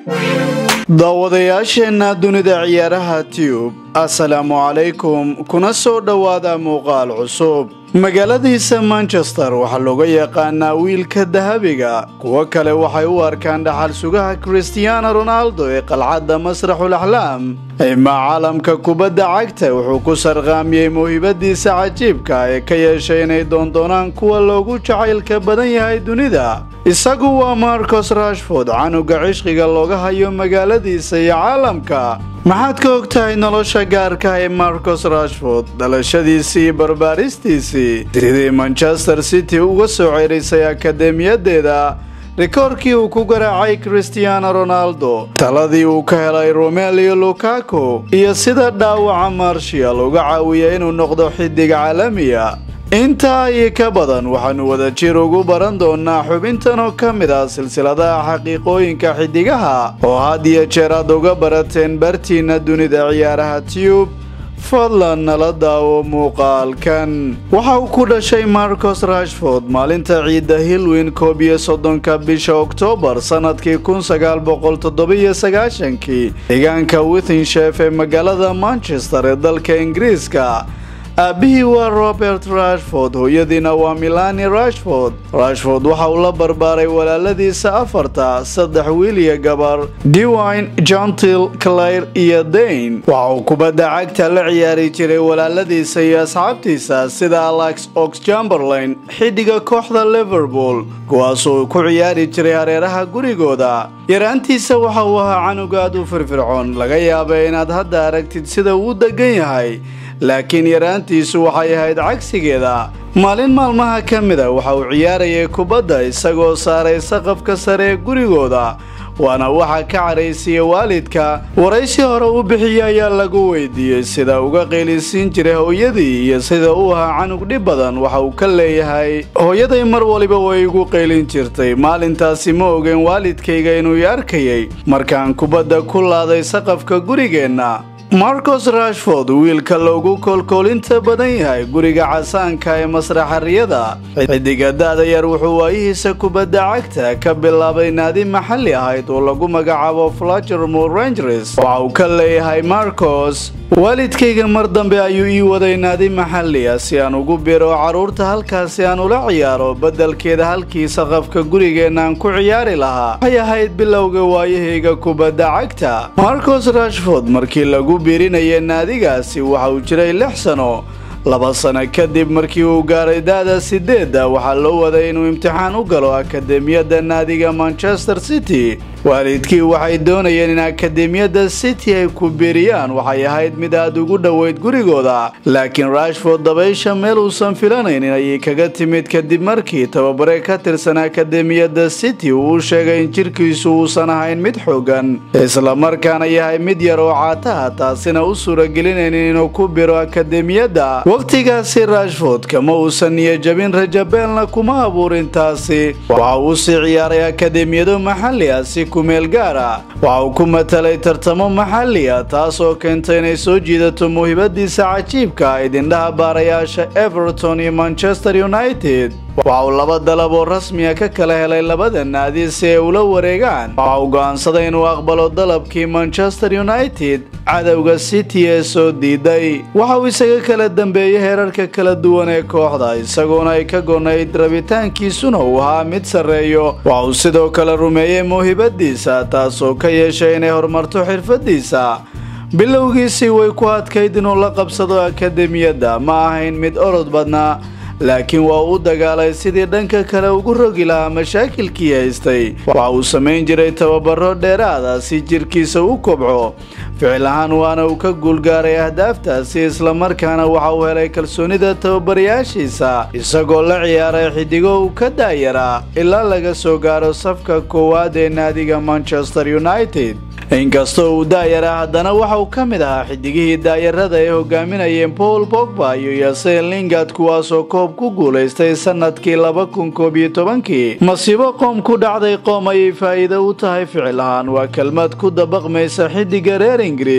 daawadayaasheenna dunida ciyaaraha tiyub assalaamu calaykum kuna soo dhowaada muuqaal cusub magaaladiisa manchester waxaa looga yaqaanaa wiilka dahabiga kuwo kale waxay u arkaan dhaxal sugaha christiaano ronaldo ee qalcadda masraxul axlaam imaa caalamka kubadda cagta wuxuu ku sarqaamiyey mawhibadiisa cajiibka ee ka yeeshay inay doondoonaan kuwa loogu jacaylka badan yahay dunida isagu waa marcos rashford canuga cishqiga looga hayo magaaladiisa iyo caalamka maxaad ka og tahay nolosha gaarka ee marcos rashford dhalashadiisii iyo barbaaristiisii sidii manchester city uga soo cerisay akademiyadeeda rikoorkii uu ku garaacay christiaano ronaldo taladii uu ka helay romelio lukaku iyo sida dhaawaca marshal uga caawiya inuu noqdo xidig caalamiya intaa iyo ka badan waxaanu wadajir ugu baran doonaa xubintan oo ka mid ah silsiladaha xaqiiqooyinka xidigaha oo had iyo jeer aad uga barateen bartiina dunida ciyaaraha tiyub fadlan nala daawo muuqaalkan waxa uu ku dhashay marcos rashford maalinta ciidda hilwin koob iyo soddonka bisha oktoobar sannadkii kun sagaal boqol toddobiyo sagaashankii deegaanka withinshef ee magaalada manchester ee dalka ingiriiska aabbihii waa robert rashford hooyadiina waa milani rashford rashford waxa uu la barbaaray walaaladiisa afarta saddex wiil iyo gabar dewine jontil claire iyo dayn waxa uu kubadda cagta la ciyaari jiray walaaladiisa iyo asxaabtiisa sida alex ox chamberlain xiddiga kooxda liverpool kuwaasoo ku ciyaari jiray hareeraha gurigooda yaraantiisa waxa uu ahaa canug aad u firfircoon laga yaabay inaad hadda aragtid sida uu degan yahay laakiin yaraantiisu waxay ahayd cagsigeeda maalin maalmaha ka mida waxa uu ciyaarayay kubadda isagoo saaray saqafka sare ee gurigooda waana waxa ka caraysiiya waalidka waraysi hore u bixiyey ayaa lagu weydiiyey sida uga qeylisiin jiray hooyadii iyo sida uu ahaa canug dhib badan waxa uu ka leeyahay hooyaday mar waliba way igu qaylin jirtay maalintaasi ma ogeen waalidkayga inuu i arkayay markaan kubadda ku laaday saqafka gurigeenna marcos rashford wiilka loogu koolkoolinta badan yahay guriga casaanka ee masraxariyada xidiga da-da yar wuxuu waayihiisa kubadda cagta ka bilaabay naadi maxalli ahayd oo lagu magacaabo flagermore rangers waxa uu ka leeyahay marcos waalidkayga mar dambe ayuu ii waday naadi maxalli ah si aan ugu biro carruurta halkaasi aan ula ciyaaro beddelkeeda halkii saqafka gurigeenaan ku ciyaari lahaa waxay ahayd bilowga waayahayga kubadda cagta marcos rashford markii lagu biirinaya naadigaasi waxa uu jiray lix sano laba sano kadib markii uu gaaray da-da sideedda waxaa loo waday inuu imtixaan u galo akademiyadda naadiga manchester city waalidkii waxay doonayeen in akademiyadda city ay ku biiriyaan waxay ahayd mid aad ugu dhoweyd gurigooda laakiin rashford dabaysha meel uusan filanaynin ayay kaga timid kadib markii tababare ka tirsan akademiyadda city uu u sheegay in jirkiisu uusan ahayn mid xoogan islamarkaana yahay mid yar oo caataha taasina u suuragelinaynin inuu ku biro akademiyadda wakhtigaasi rashford kama uusan niyajabin rajabeelna kuma abuurin taasi waxa uu sii ciyaaray akademiyado maxalli ah si kumeel gaara waxa uu ku matalay tartamo maxalli ah taas oo keentay inay soo jiidato muhibadiisa cajiibka idindhaha baarayaasha everton iyo manchester united waxa uu laba dalab oo rasmiya ka kala helay labada naadi si ay ula wareegaan waxa uu go'aansaday inuu aqbalo dalabkii manchester united cadowga city ee soo diiday waxa uu isaga kala dambeeyey heerarka kala duwan ee kooxda isagoona ay ka gonayd rabitaankiisuna uu ahaa mid sarreeyo waxa uu sidoo kale rumeeyey mawhibadiisa taasoo ka yeeshay inay horumarto xirfadiisa bilowgiisii way ku adkayd inuu la qabsado akademiyadda ma ahayn mid orod badnaa laakiin waa u dagaalay sidii dhanka kale ugu rogi lahaa mashaakilkii haystay waxa uu samayn jiray tababaro dheeraada si jirkiisa u kobco ficil ahaan waana uu ka guulgaaray ahdaaftaasi islamarkaana waxa uu helay kalsoonida tababarayaashiisa isagoo la ciyaaray xidigo uu ka daayaraa ilaa laga soo gaaro safka koowaad ee naadiga manchester united inkastoo uu daayara haddana waxa uu ka mid ahaa xidigihii daayarada ay hogaaminayeen paul bogba iyo yasen lingard kuwaasoo koob ku guulaystay sanadkii laba kun koob iyo tobankii masiibo qoom ku dhacday qoom ayay faa'iido u tahay ficil ahaan waa kelmad ku dabaqmaysa xidiga reer ingiriis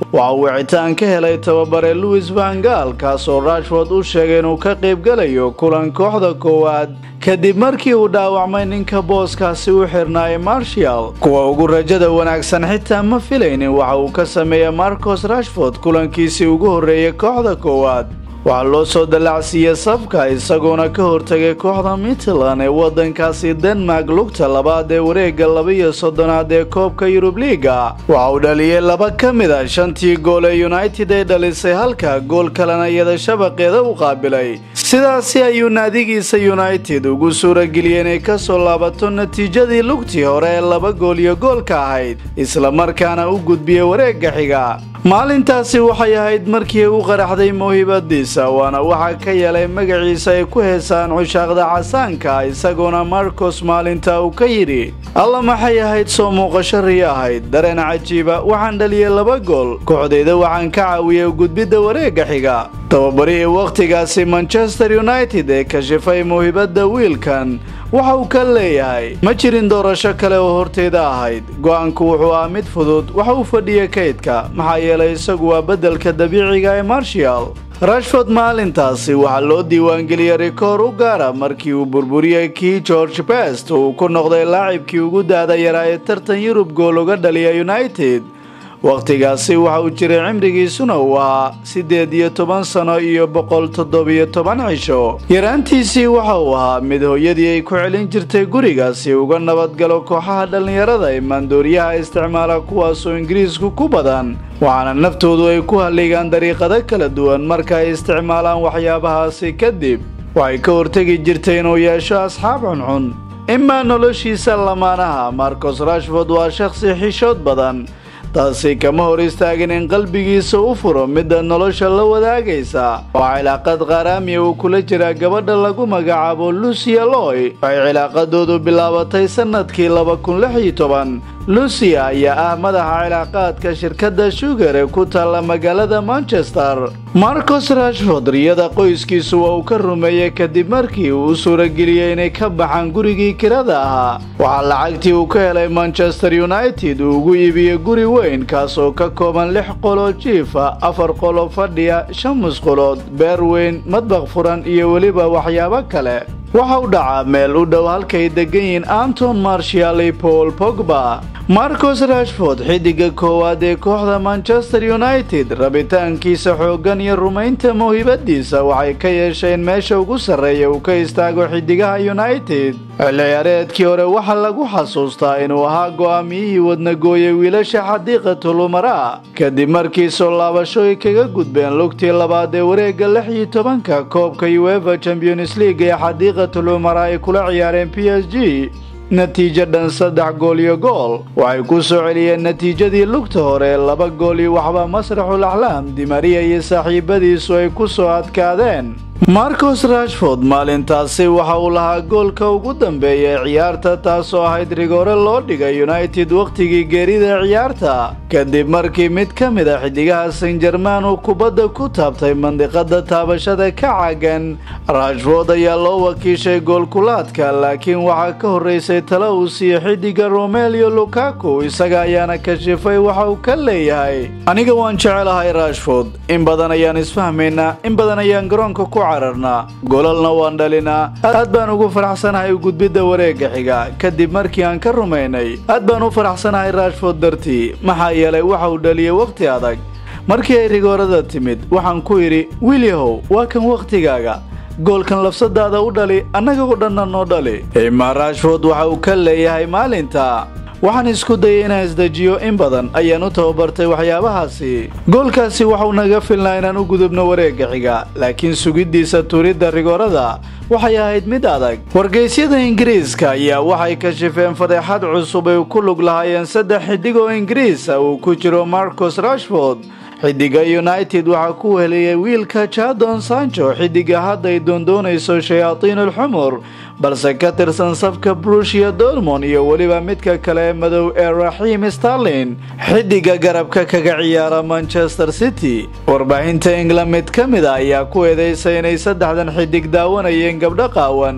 waxa uu wicitaan ka helay tababare louis vangal kaasoo rashford u sheegay inuu ka qaybgalayo kulan kooxda koowaad kadib markii uu dhaawacmay ninka booskaasi u xirnaayay marshal kuwa ugu rajada wanaagsan xitaa ma filaynin waxa uu ka sameeyey marcos rashford kulankiisii ugu horreeyay kooxda koowaad waxaa loo soo dallacsiiyey safka isagoona ka hortagay kooxda mitland ee waddankaasi denmark lugta labaad ee wareegga laba-iyo soddonaad ee koobka yurub liiga waxa uu dhaliyey laba ka mid a shantii gool ee united ay dhalisay halka gool kalena iyada shabaqeeda u qaabilay sidaasi ayuu naadigiisa united ugu suurageliyey inay ka soo laabato natiijadii lugtii hore ee laba gool iyo goolka ahayd islamarkaana u gudbiyey wareegga xiga maalintaasi waxay ahayd markii u qaraxday mawhibadiisa waana waxaa ka yeelay magaciisa ay ku heesaan cushaaqda casaanka isagoona marcos maalinta uu ka yidhi alla maxay ahayd soo muuqasho riyo ahayd dareen cajiiba waxaan dhaliyey laba gool kooxdeyda waxaan ka caawiyey gudbidda wareegga xiga tababarihii wakhtigaasi manchester united ee kashifay mawhibadda wiilkan waxa uu ka leeyahay ma jirin doorasho kale oo horteyda ahayd go'aanku wuxuu ah mid fudud waxa uu fadhiyay kaydka maxaa yeelay isagu waa beddelka dabiiciga ee marshal rashford maalintaasi waxaa loo diiwaangeliyey rikoor u gaara markii uu burburiyey kii george best uu ku noqday laacibkii ugu daada yaraa ee tartan yurub gool uga dhaliya united wakhtigaasi waxa uu jiray cimrigiisuna uu ahaa siddeed iyo toban sano iyo boqol toddobiyo toban cisho yaraantiisii waxa uu ahaa mid hooyadii ay ku celin jirtay guriga si uga nabadgalo kooxaha dhallinyarada ee maandooriyaha isticmaala kuwaasoo ingiriisku ku badan waxaana naftoodu ay ku halligaan dariiqado kala duwan marka ay isticmaalaan waxyaabahaasi kadib waxay ka hortegi jirtay inuu yeesho asxaab cuncun imaa noloshiisa lamaanaha marcos rashford waa shakhsi xishood badan taasi kama hor istaagin in qalbigiisa u furo midda nolosha la wadaagaysa waa cilaaqad qaraamiya uu kula jiraa gabadha lagu magacaabo lucia loy waxay cilaaqadoodu bilaabatay sannadkii laba kun lix iyo toban lucia ayaa ah madaxa cilaaqaadka shirkadda shugar ee ku taalla magaalada manchester marcos rashford riyada qoyskiisu waa uu ka rumeeyey kadib markii uu u suurageliyey inay ka baxaan gurigii kirada ahaa waxaa lacagtii uu ka helay manchester united uu ugu iibiyey guri weyn kaasoo ka kooban lix qoloo jiifa afar qolo fadhiya shan musqulood beer weyn madbaq furan iyo weliba waxyaabo kale waxa u dhacaa meel u dhow halkay degan yihiin anton marshal iyo paul pogba marcos rashford xiddiga koowaad ee kooxda manchester united rabitaankiisa xooggan iyo rumaynta mawhibadiisa waxay ka yeesheen meesha ugu sarreeya uu ka istaago xiddigaha united xilli ciyaareedkii hore waxaa lagu xasuustaa inuu ahaa go'aamiyihii wadnagooyay wiilasha xadiiqatulumara kadib markii soo laabasho ay kaga gudbeen lugtii labaad ee wareegga lix iyo tobanka koobka uefa champions league ee xadiiqatulumara ay kula ciyaareen p s g natiijo dhan saddex gool iyo gool waxay ku soo celiyeen natiijadii lugta hore laba gool iyo waxba masraxul axlaam dimariya iyo saaxiibadiisu ay ku soo adkaadeen marcos rashford maalintaasi waxa uu lahaa goolka ugu dambeeya ee ciyaarta taasoo ahayd rigoore loo dhigay united wakhtigii geerida ciyaarta kadib markii mid ka mid a xiddigaha san jerman uu kubadda ku taabtay mandiqada taabashada ka caagan rashford ayaa loo wakiishay goolkulaadka laakiin waxaa ka horreysay tala uu siiye xiddiga romelio lukaku isaga ayaana kashifay waxa uu ka leeyahay aniga waan jecelahay rashford in badan ayaan isfahmaynaa in badan ayaan garoonka ku cararnaa golalna waan dhalinaa aad baan ugu faraxsanahay gudbidda wareegga xiga kadib markii aan ka rumaynay aad baan u faraxsanahay rashford dartii maxaa yeelay waxa uu dhaliyey wakhti adag markii ay rigoorada timid waxaan ku idhi wiilyahow waa kan wakhtigaaga goolkan labsadaada u dhali annaga oo dhanna noo dhali imaa rashford waxa uu ka leeyahay maalinta waxaan isku dayay inaan isdejiyo in badan ayaan u tababartay waxyaabahaasi goolkaasi waxau naga filnaa inaan u gudubno wareegga xiga laakiin sugiddiisa tuuridda rigoorada waxay ahayd mid adag wargeysyada ingiriiska ayaa waxay kashifeen fadeexad cusub ay ku lug lahaayeen saddex xiddig oo ingiriisa uu ku jiro marcos rashford xiddiga united waxaa ku heliyey wiilka jadon sancho xiddiga hadday doondoonayso shayaatiinulxumur balse ka tirsan safka brushia dormon iyo weliba midka kale ee madow ee raxiim starlin xiddiga garabka kaga ciyaara manchester city warbaahinta england mid ka mid a ayaa ku eedeysay inay saddexdan xiddig daawanayeen gabdho qaawan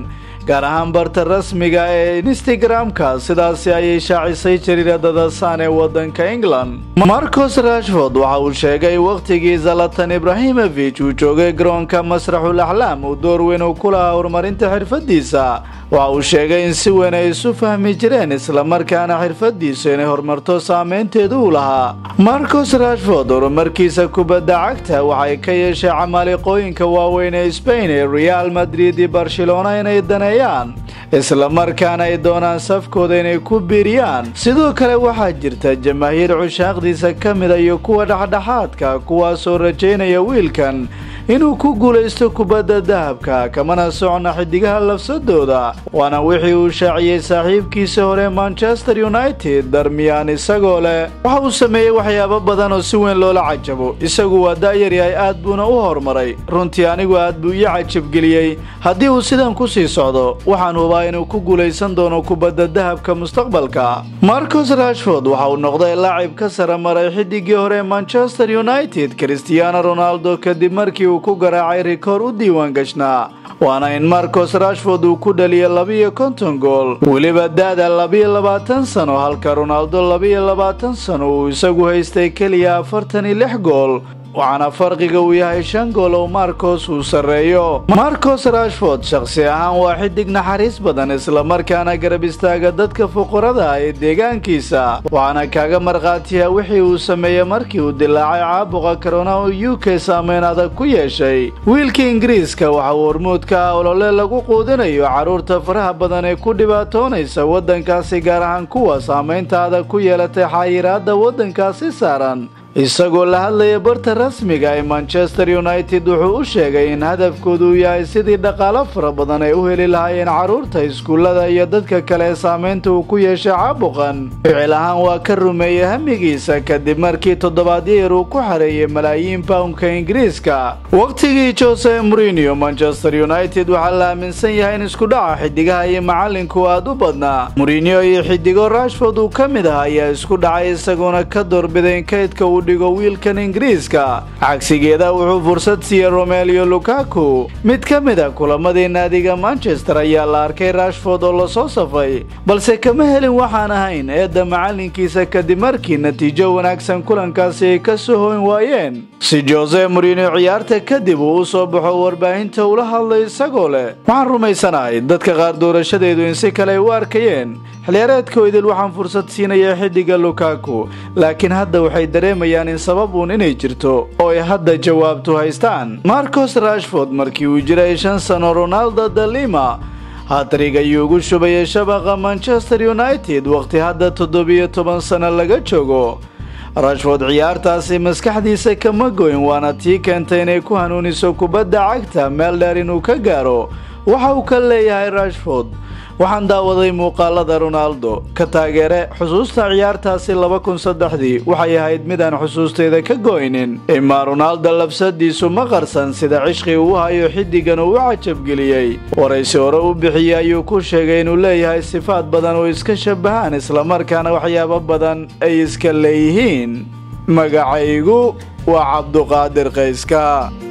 gaar ahaan barta rasmiga ee instagram-ka sidaasi ayay shaacisay jariiradada saan ee wadanka england marcos rashford waxa uu sheegay wakhtigii zalatan ibrahimovic uu joogay garoonka masraxul axlaam uu door weyn uu ku lahaa horumarinta xirfadiisa waxa uu sheegay in si weyn ay isu fahmi jireen islamarkaana xirfadiisu inay horumarto saameynteedu u lahaa marcos rashford horumarkiisa kubadda cagta waxay ka yeeshay camaaliqooyinka waaweyn ee sbain ee real madrid iyo barcelona inay daneeyaan islamarkaana ay doonaan safkooda inay ku biiriyaan sidoo kale waxaa jirta jamaahiir cushaaqdiisa ka mida iyo kuwa dhexdhexaadka kuwaasoo rajaynaya wiilkan inuu ku guulaysto kubadda dahabka kamana socna xidigaha lafsadooda waana wixii uu shaaciyey saaxiibkiisa hore manchester united darmiyaan isagoo leh waxa uu sameeyey waxyaabo badan oo si weyn loola cajabo isagu waa da'yar yahay aad buuna u horumaray runtii anigu aad buu ii cajabgeliyey haddii uu sidan ku sii socdo waxaan hubaa inuu ku guulaysan doono kubadda dahabka mustaqbalka marcos rashford waxa uu noqday laacib ka sara maray xidigii hore manchester united cristiano ronaldo kadib markii uu ku garaacay rikoor u diiwaan gashnaa waana in marcos rashford uu ku dhaliyay labiyo konton gool weliba da-da labiyo labaatan sano halka ronaldo labiyo labaatan sano uu isagu haystay keliya afartan iyo lix gool waxaana farqiga uu yahay shan gool oo marcos uu sarreeyo marcos rashford shakhsi ahaan waa xidig naxariis badan islamarkaana garab istaaga dadka fuqarada ee deegaankiisa waxaana kaaga markhaatiya wixii uu sameeyey markii uu dilaacay caabuqa korona oo u k saameyn adag ku yeeshay wiilka ingiriiska waxa uu hormuudka ah olole lagu quudinayo carruurta faraha badan ee ku dhibaatoonaysa waddankaasi gaar ahaan kuwa saameynta adag ku yeelatay xayiraadda waddankaasi saaran isagoo la hadlaya barta rasmiga ee manchester united wuxuu u sheegay in hadafkoodu uu yahay sidii dhaqaalo fara badan ay u heli lahaayeen carruurta iskuullada iyo dadka kale ee saameynta uu ku yeeshay caabuqan ficil ahaan waa ka rumeeyey hamigiisa kadib markii toddobaadyo yar uu ku xareeyey malaayiin poundka ingiriiska wakhtigii jose morinio manchester united waxaa la aaminsan yahay in iskudhaca xidigaha iyo macalinku aad u badnaa morinio iyo xidigo rashford uu ka mid ah ayaa isku dhacay isagoona ka doorbiday in kaydka uu dhigo wiilkan ingiriiska cagsigeeda wuxuu fursad siiyey romelio lukaku mid ka mid a kulamadii naadiga manchester ayaa la arkay rashford oo lasoo safay balse kama helin waxaan ahayn eedda macalinkiisa kadib markii natiijo wanaagsan kulankaasi ay ka soo hoyn waayeen si jose morinio ciyaarta kadib uu u soo baxo warbaahinta ula hadlay isagoo leh waxaan rumaysanahay dadka qaar doorashadeedu in si kale ay u arkayeen xiliyaareedka idil waxaan fursad siinaya xidiga lukaku laakiin hadda waxay dareemayaan in sabab uun inay jirto oo ay hadda jawaabtu haystaan marcos rashford markii uu jiray shan sano ronaldo dalima hatrig ayuu ugu shubayay shabaqa manchester united wakhti hadda toddobiyo toban sano laga joogo rashford ciyaartaasi maskaxdiisa kama goyn waana tii keentay inay ku hanuuniso kubadda cagta meel dheer inuu ka gaaro waxa uu ka leeyahay rashford waxaan daawaday muuqaalada ronaldo ka taageere xusuusta ciyaartaasi laba kun saddexdii waxay ahayd midaan xusuusteeda ka goynin imaa ronaldo labsadiisu ma qarsan sida cishqi uu hayo xiddigan uu u cajabgeliyey waraysi hore u bixiyey ayuu ku sheegay inuu leeyahay sifaad badan oo iska shabahaan islamarkaana waxyaabo badan ay iska leeyihiin magacaygu waa cabduqaadir qayska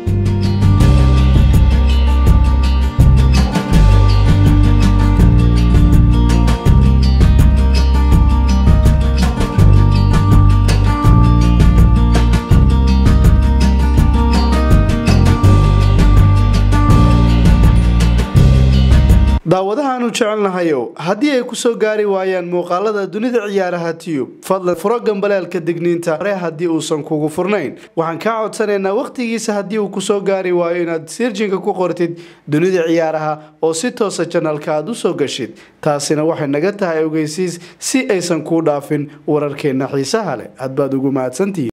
daawadahaanu jecelnahayow haddii ay ku soo gaari waayaan muuqaalada dunida ciyaaraha tiyub fadlan furo gambaleelka digniinta hore haddii uusan kugu furnayn waxaan kaa codsanaynaa wakhtigiisa haddii uu kusoo gaari waayo inaad sirjinka ku qortid dunida ciyaaraha oo si toosa janalka aad usoo gashid taasina waxay naga tahay ogeysiis si aysan kuu dhaafin wararkeenna xiisaha leh hadbaad ugu mahadsantihiin